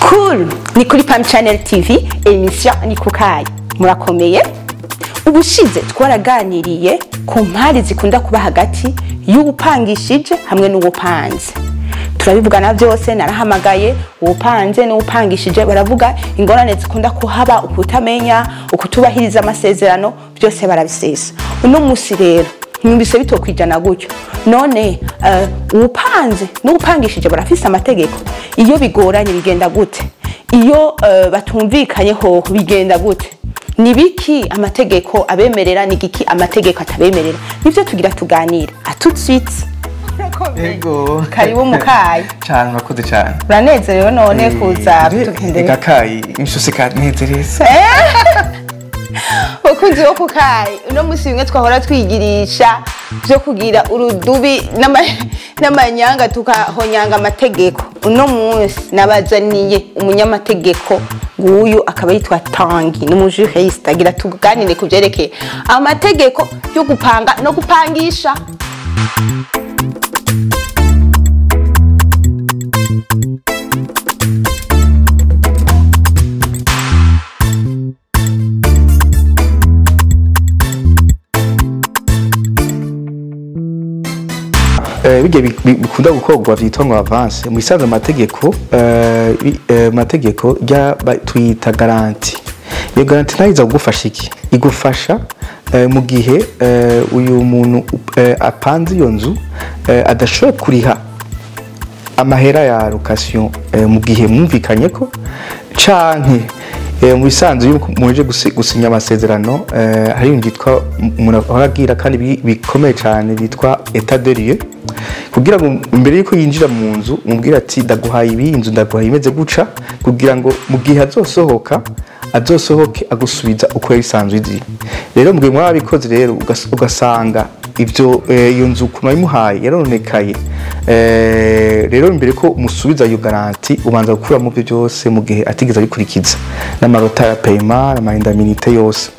cool ni kuri pam channel tv emission ni kukayi murakomeye ubushize twaraganiriye ku mpari zikunda kuba hagati y'uwupangishije hamwe n'uwupanze turabivugana byose narahamagaye uwupanze n'uwupangishije baravuga ingorane zikunda kuhaba ukutamenya ukutubahiriza amasezerano byose barabisesa uno munsi rero numvise bitokwijana gutyo none eh, uwupanze n'uwupangishije barafise amategeko iyo bigoranye bigenda gute iyo eh, batumvikanye hoho bigenda gute ni biki amategeko abemerera ni giki amategeko atabemerera nivyo tugira tuganira atutsitse Ego. karibu mukayi Cyane murakoze cyane. uranezerewe none kuza Ega tugendera kayi inshuse kanezereza. bakunzi bo kukayi uno musi bimwe twahora twigirisha byo kugira urudubi n'ama- n'amanyanga tukahonyanga amategeko uno munsi nabazaniye umunyamategeko nguyu akaba yitwa tangi ni umujuriste agira tuganire ku byerekeye amategeko yo gupanga no gupangisha Eh bijye bi- bi- bikunda gukorwa vyitwa ngo avance. Mu isanzwe amategeko eh bi- eh, amategeko ya tuyita garanti. Iyo garanti nayo iza kugufasha iki? Igufasha eh, mu gihe eh, uyu muntu eh, apanze iyo nzu eh, adashoboye kuriha amahera ya location eh, mu gihe mwumvikanye ko canke eh, mu bisanzwe yuko muje gusi- gusinya amasezerano eh, hari ibintu byitwa umuntu ahora agira kandi bi- bikomeye cyane bitwa etat de lieu kugira ngo imbere yuko yinjira mu nzu umubwire ati ndaguhaye ibi inzu ndaguhaye imeze guca kugira ngo mu gihe azosohoka azosohoke agusubiza uko yari isanzwe izi rero mu gihe mwaba bikoze rero ugas- ugasanga ibyo eh, iyo nzu ukuntu wayimuhaye yarononekaye Eh, rero imbere ko umusubiza iyo garanti ubanza gukuramo byo byose mu gihe atigeze abikurikiza n'amarota ya payema amahindaminite yose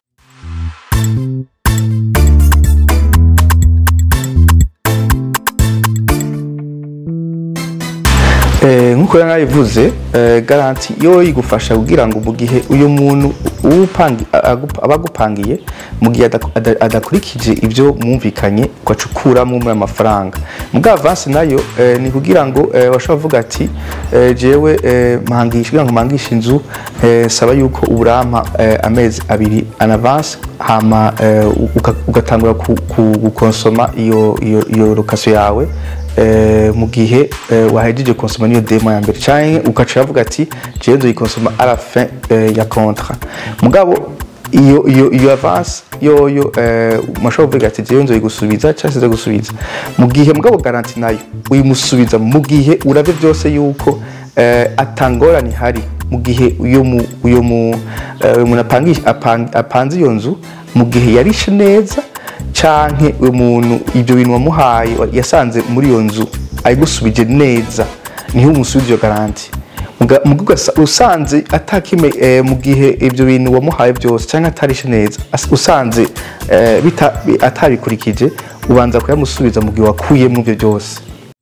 Eh, nk'uko yari nabivuze eh, garanti yo igufasha kugira ngo mu gihe uyu muntu uwupangi- agup- aba agupangiye mu gihe ada- ada- adakurikije ibyo mwumvikanye ugacukuramo muri amafaranga mbwa avansi nayo eh, ni kugira ngo eh, bashobora kuvuga ati eh, jewe eh, mpangisha kugira ngo mpangishe inzu eh, saba yuko uburampa eh, amezi abiri an avance hama eh, uka- ugatangura ku- ku- gukonsoma iyo iyo iyo location yawe eh, mu gihe eh, wahejeje konsoma niyo demo ya mbere canke ugaca uravuga ati jewe nzoyikonsoma à la fin eh, ya contrat mugabo iyo iyo iyo avance yoyo eh, mashobora kuvuga ati jewe nzoyigusubiza canke sinzogusubiza mu gihe mugabo garanti nayo uyimusubiza mu gihe uravye byose yuko eh, atangorane ihari mu gihe uyo mu uyo mu eh, uyo muntu apangisha apang- apanze iyo nzu mu gihe yarishe neza canke umuntu ibyo bintu wamuhaye wa- yasanze muri iyo nzu ayigusubije neza niho umusubiza iyo garanti Muga- muga ugasa- usanze atakime eh, mu gihe ibyo bintu wamuhaye byose cyangwa atarishe neza as- usanze eh, bita- bi- atabikurikije ubanza kuyamusubiza mu gihe wakuyemo ibyo byose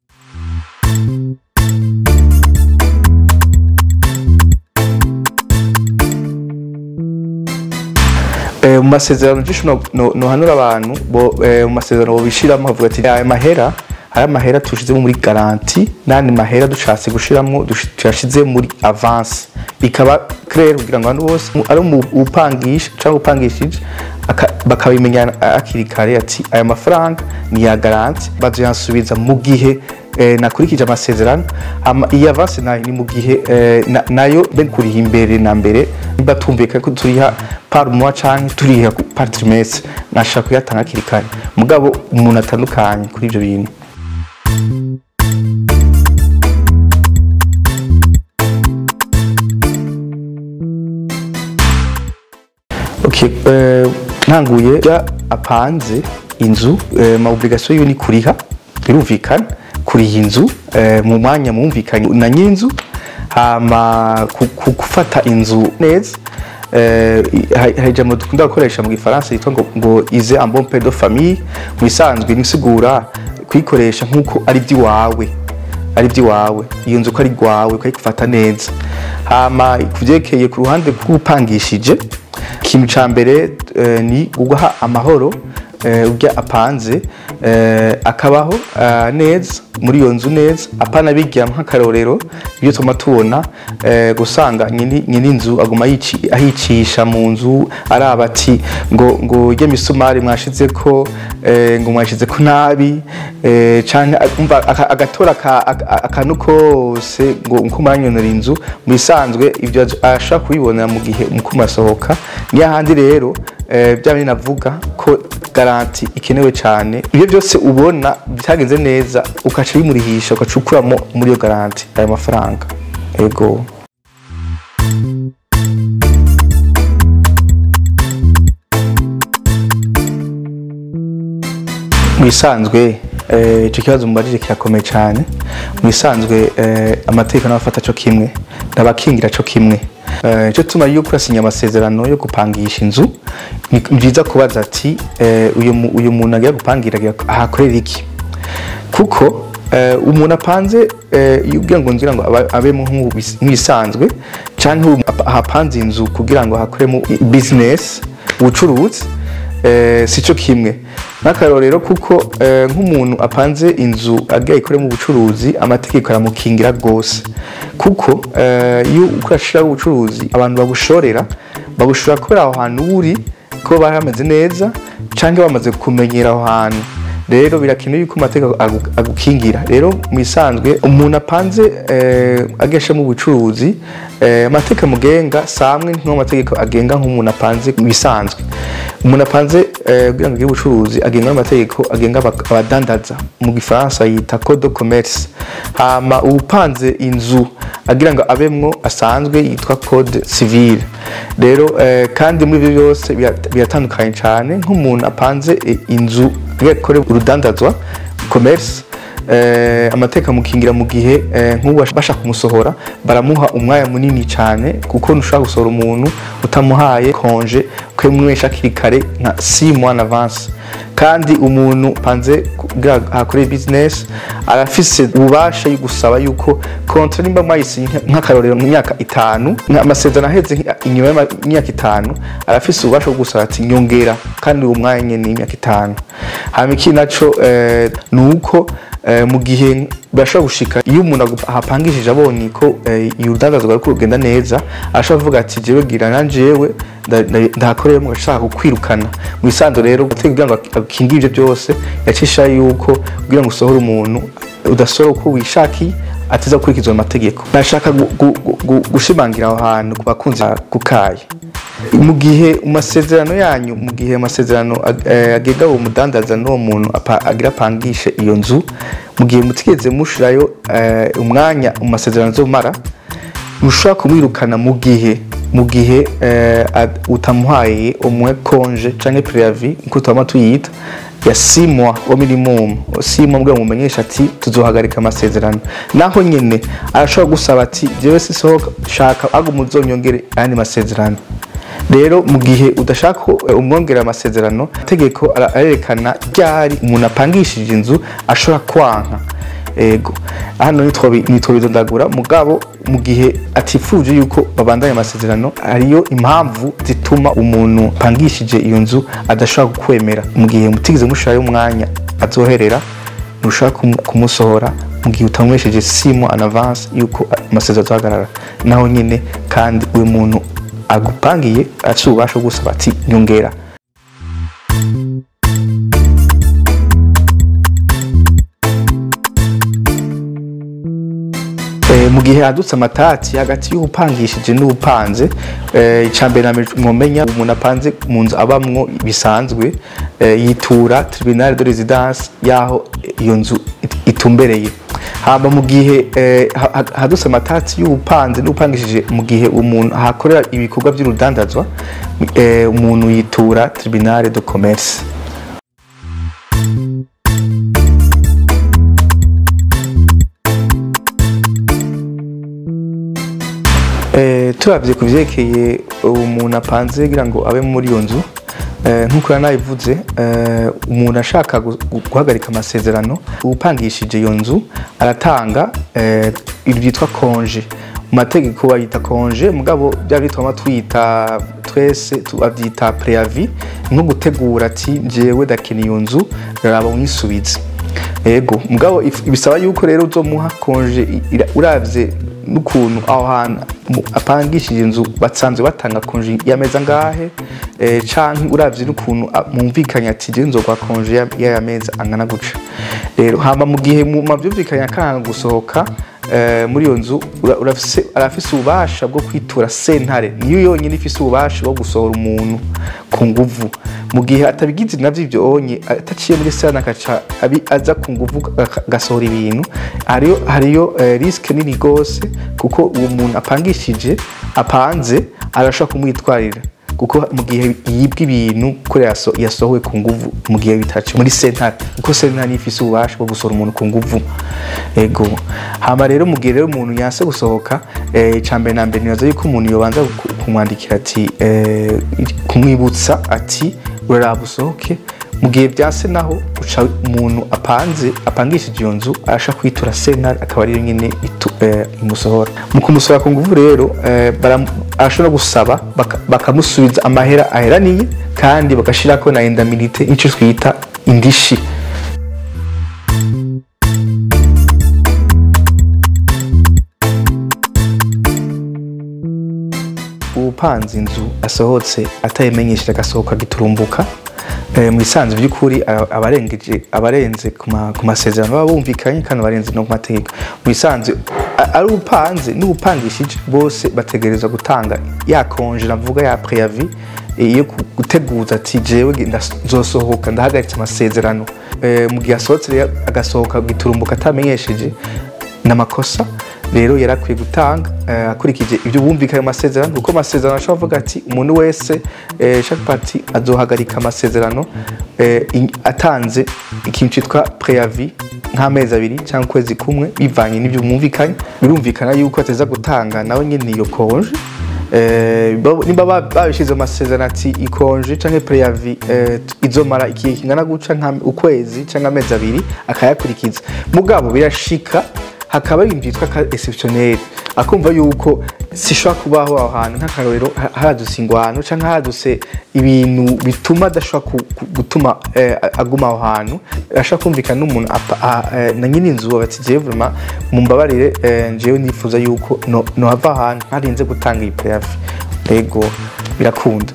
Eh, mu masezerano byinshi no- no- nohanura abantu bo- eh, mu masezerano bobishiramo bavuga ati aya mahera hari amahera tushizemo muri garanti n'andi mahera dushatse gushiramo dush- tuyashize muri avance bikaba clair kugira ngo abantu bose mu- ari mu upangisha cyangwa upangishije aka- bakabimenya akiri kare ati aya mafaranga ni ya garanti bazoyansubiza mu gihe eh, nakurikije amasezerano ama iyi avance nayo ni mu gihe eh, na- nayo ben kuriha imbere na mbere niba tumvikanye ko turiha par mois canke turiha ku- par trimestre nashaka kuyatanga hakiri kare mugabo umuntu atandukanye kuri ivyo bintu Okay, eh, ntanguye ya apanze inzu eh, ma obligation yo ni kuriha birumvikana kuriha inzu eh, mu mwanya mwumvikanye na nyinzu hama ku- ku- gufata inzu neza eh, hari hari ijambo dukunda gukoresha mu gifaransa yitwa ngo, ngo ize un bon père de famille mu bisanzwe nisigura kuyikoresha nk'uko ari iby'iwawe ari iby'iwawe iyo nzu ko ari rwawe ukayifata neza hama kuvyerekeye ku ruhande rw'upangishije ikintu ca mbere eh, ni uguha amahoro eh, urya apanze eh, akabaho ah, neza muri iyo nzu neza apana bigira nk'akarorero ibyo tuma tubona eh, gusanga nyini nyini inzu aguma yici- ahicisha mu nzu araba ati ngo ngo irya misumari mwashizeko eh, ngo mwashizeko nabi eh, canke umva aka- agatora aka- aka- akantu kose ngo nko muranyonora inzu mu bisanzwe ibyo ashobora kubibonera mu gihe mukuma asohoka niyo ahandi rero eh, bya bindi navuga ko garanti ikenewe cyane ibyo byose ubona bitagenze neza ukaca bimurihisha ugaca ukuramo muri iyo garanti ayo mafaranga ego mu bisanzwe eh, icyo kibazo mubajije kirakomeye cyane mu bisanzwe eh, amategeko n'abafata cyo kimwe n'abakingira cyo kimwe Eh, icyo tuma yuko urasinya amasezerano yo gupangisha inzu ni ni byiza kubaza ati eh, uyu mu- uyu muntu agiye gupangira agiye ahakorera iki kuko eh, umuntu apanze eh, iyo ubwira ngo ngira ngo aba- abemo nk'ubis- nk'ibisanzwe cyangwa ahapanze inzu kugira ngo hakoremo business ubucuruzi eh, si cyo kimwe n'akarorero kuko eh, nk'umuntu apanze inzu agiye ayikoremo ubucuruzi amategeko aramukingira rwose kuko eh, iyo ukorashiraho ubucuruzi abantu babushorera babushora kubera aho hantu uri ko bari hameze neza cyangwa bamaze kumenyera aho hantu rero birakenewe yuko amategeko agu- agukingira rero mu bisanzwe umuntu apanze eh, ageshamo ubucuruzi eh, amategeko amugenga si amwe nk'amategeko agenga nk'umuntu apanze mu bisanzwe umuntu apanze eh, kugira ngo agire ubucuruzi agenga n'amategeko agenga aba- abadandaza mu gifaransa yita code de commerce hama uwupanze inzu agira ngo abemwo asanzwe yitwa code civile rero eh, kandi muri ibyo byose bira- biratandukanye cyane nk'umuntu apanze eh, inzu akore urudandazwa commerce eh, amateka amukingira mu gihe eh, nk'ubu bashaka kumusohora baramuha umwanya munini cyane kuko ntushobora gusohora umuntu utamuhaye konje kwemwesha hakiri kare nka 6 mois en avance kandi umuntu panze kugira hakore business arafise ububasha yo gusaba yuko kontra nimba mwayisinye nk'akarorero mu myaka itanu amasezerano aheze nk- inyuma y'imyaka itanu arafise ububasha bwo gusaba ati nyongera kandi uwo mwanya nyene ni imyaka itanu hama ikindi naco eh, ni uko eh, mu gihe birashobora gushika iyo umuntu agu- ahapangishije abonye ko eh, urudandazwa ruriko rugenda neza arashobora kuvuga ati jewe gira na jewe nda- nda- ndahakoreramo ashaka kukwirukana mu bisanzwe rero gutega kugira ngo akingire ivyo byose yacisha yuko kugira ngo usohore umuntu udasohora uko wishakiye atiza gukurikizwa amategeko nashaka gu- gu- gu- gu- gushimangira aho hantu ku bakunzi ba kukaye mu gihe mu masezerano yanyu mu gihe amasezerano ag- eh, agenga uwo mudandaza n'uwo muntu apa- agira apangishe iyo nzu mu gihe mutigeze mushirayo eh, umwanya mu masezerano azomara ntushobora kumwirukana mu gihe mu gihe eh, ad- utamuhaye umwe konje canke preavis nkuko twama tuyita ya simwa wa minimum simwa mbwa mumenyesha ati tuzohagarika amasezerano naho nyene arashobora gusaba ati jewe sisohoka shaka ago muzonyongere ayandi masezerano rero mu gihe udashaka ko eh, umwongera amasezerano itegeko ara- arerekana ryari umuntu apangishije inzu ashobora kwanka ego hano nitwo bidondagura mugabo mu gihe atifuje yuko babandanya amasezerano hariyo impamvu zituma umuntu apangishije iyo nzu adashobora kukwemera mu gihe mutigeze mushirayo umwanya azoherera ntushobora kumu- kumusohora mu gihe utamwesheje simo an avance yuko amasezerano azahagarara naho nyine kandi uyu muntu agupangiye afite ububasha bwo gusaba ati nyongera Eh, mu gihe hadutse amatati hagati y'ubupangishije n'ubupanze eh, icambere na mbere mwomenya umuntu apanze mu nzu abamwo bisanzwe eh, yitura tribunal de residence yaho iyo nzu it- itumbereye hama mu gihe eh, ha- ha- hadutse amatati y'ubupanze n'ubupangishije mu gihe umuntu ahakorera ibikorwa by'urudandazwa eh, umuntu yitura tribunal de commerce Eh, turavye ku vyerekeye umuntu apanze kugira ngo abe muri iyo nzu eh, nk'uko nabivuze eh, umuntu ashaka gu- gu- guhagarika amasezerano upangishije iyo nzu aratanga eh, ibyo byitwa konje mu mategeko bayita konje mugabo bya bituma twita twese tubabyita preavis nko gutegura ati njyewe dakina iyo nzu raba unyisubize ego mugabo if- bisaba yuko rero uzomuha konje ira- uravye n'ukuntu aho hantu mu- apangishije inzu basanzwe batanga konje y'ameza ngahe eh, canke uravye n'ukuntu a- mwumvikanye ati je nzogwa konje ya- y'aya meza angana guca rero hama mu gihe mu mavyumvikanye akanga gusohoka eh, muri iyo nzu ura- urafise arafise ububasha bwo kwitura sentare niyo yonyine ifise ububasha bwo gusohora umuntu ku nguvu mu gihe atabigize navyo ivyo onye ataciye muri sentare akaca abi- aza ku nguvu aka- agasohora ibintu hariyo hariyo eh, risk nini gose kuko uwo muntu apangishije apanze arashobora kumwitwarira kuko mu gihe yibwa ibintu kure yaso- yasohowe ku nguvu mu gihe bitaci muri sentare kuko sentare niyo ifise ububasha bwo gusohora umuntu ku nguvu ego hama rero mu gihe rero umuntu yanse gusohoka eh, icambere na mbere nibaza yuko umuntu yobanza ku- kumwandikira ati eh, kumwibutsa ati uraraba usohoke mu gihe byase naho uca umuntu apanze apangishije iyo nzu arasha kwitura sentare akaba ariyo nyine itu- eh, imusohora mu kumusohora ku nguvu rero eh, baram- arashobora gusaba baka- bakamusubiza amahera aheraniye kandi bagashirako na indemnité ico twita indishi upanze inzu asohotse atayimenyesheje agasohoka giturumbuka eh, mu bisanzwe by'ukuri aba- abarengeje abarenze ku ma- ku masezerano baba bumvikanye kandi abarenze no ku mategeko mu bisanzwe a- ari upanze n'upangishije bose bategerezwa gutanga ya konje navuga ya preavis eh, iyo ku- guteguza ati jewe nge- ndas- nzosohoka ndahagaritse amasezerano Eh, mu gihe asohotse rero agasohoka giturumbuka atamenyesheje n'amakosa rero yarakwiye gutanga eh, akurikije ibyo bumvikanye mu masezerano kuko amasezerano ashobora kuvuga ati umuntu wese eh, chaque parti azohagarika amasezerano eh, in- atanze ikintu cyitwa preavis nk'amezi abiri cyangwa ukwezi kumwe bivanye n'ibyo mwumvikanye birumvikana yuko ateza gutanga nawe nyine iyo konje Eh, bo- nimba ba- babishize mu masezerano ati ikonje canke preavis eh, izomara igihe kingana guca nka ukwezi canke amezi abiri akayakurikiza mugabo birashika hakaba ibintu byitwa ka exceptionnel akumva yuko sishobora kubaho aho hantu nk'akarorero ha- haradutse ingwano canke haradutse ibintu bituma adashobora ku- ku- gutuma eh, aguma aho hantu ashobora kumvikana n'umuntu apa- a- eh, na nyine inzu bati jewe vraiment mumbabarire eh, jewe nifuza yuko no- nohava ahantu ntarinze gutanga iyi preavis ego birakunda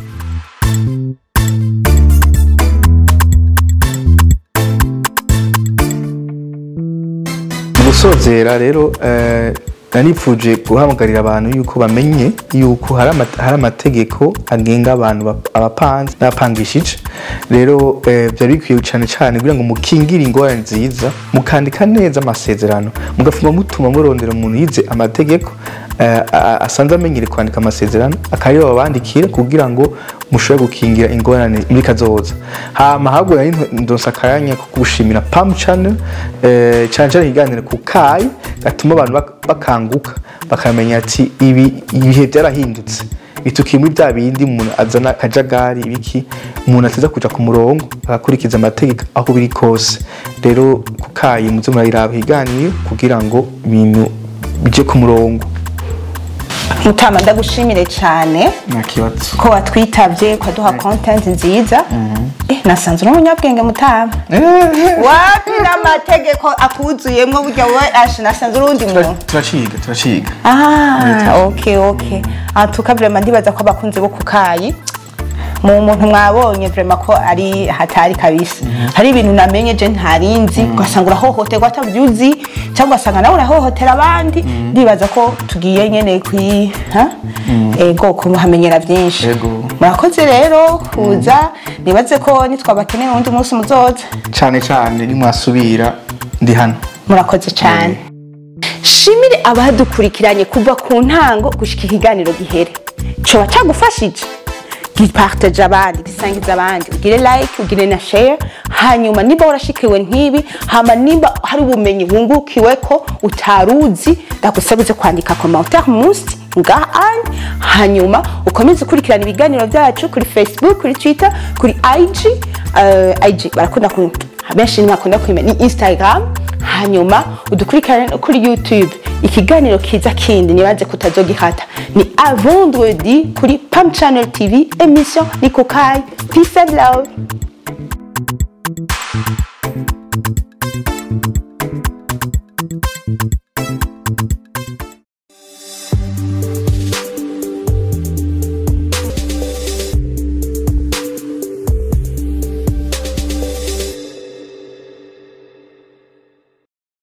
mu gusozera rero eh, nanipfuje guhamagarira abantu yuko bamenye yuko hari ama- hari amategeko agenga abantu bap- abapanze n'abapangishije rero eh, byari bikwiye cyane cyane kugira ngo mukingire ingorane nziza mukandika neza amasezerano mugafuma mutuma murondera umuntu yize amategeko eh, a- a- asanzwe amenyere kwandika amasezerano akariyo babandikira kugira ngo mushobore gukingira ingorane muri kazoza hama ahubwo nari ndonsa akanya ko gushimira pam channel eh, cyane cyane ikiganiro ku kayi gatuma abantu bak- bakanguka bakamenya ati ibi ibihe byarahindutse bitukiye muri bya bindi umuntu azana akajagari ibiki umuntu ateza kuja ku murongo agakurikiza amategeko aho biri kose rero ku kayi muze murayiraba ikiganiro kugira ngo ibintu bije ku murongo mutama ndagushimire cyane nta kibazo ko watwitabye ukaduha content nziza eh nasanze uri umunyabwenge mutama wapi n'amategeko akuzuyemo burya wowe ashe nasanze uri undi muntu turaciga turaciga Ah, ok ok ah, tuka vraiment ndibaza ko abakunzi bo kukayi mu muntu mwabonye vraiment ko ari hatari kabisa hari ibintu namenye je ntarinzi ugasanga urahohoterwa atabyuzi cyangwa ugasanga nawe urahohotera abandi ndibaza ko tugiye nyene kwi ha? ego kumuhamenyera byinshi Ego. murakoze rero kuza nibaze ko nitwabakeneye undi munsi muzoza cyane cyane nimwasubira ndi hano murakoze cyane shimire abadukurikiranye kuva ku ntango gushika ikiganiro gihere coba cagufashije gipartage abandi gisangiza abandi ugire like ugire na share hanyuma niba warashikiwe nk'ibi hama niba hari ubumenyi wungukiwe ko utaruzi ndagusabize kwandika commentaire munsi ngaha anye hanyuma ukomeze ukurikirana ibiganiro byacu kuri facebook kuri twitter kuri ig uh, ig barakunda ku benshi ntibakunda kwimenya ni instagram hanyuma udukurikirane no kuri youtube ikiganiro kiza kindi nibaze kutazogihata ni a vendredi kuri pam channel tv emission ni kukai peace and love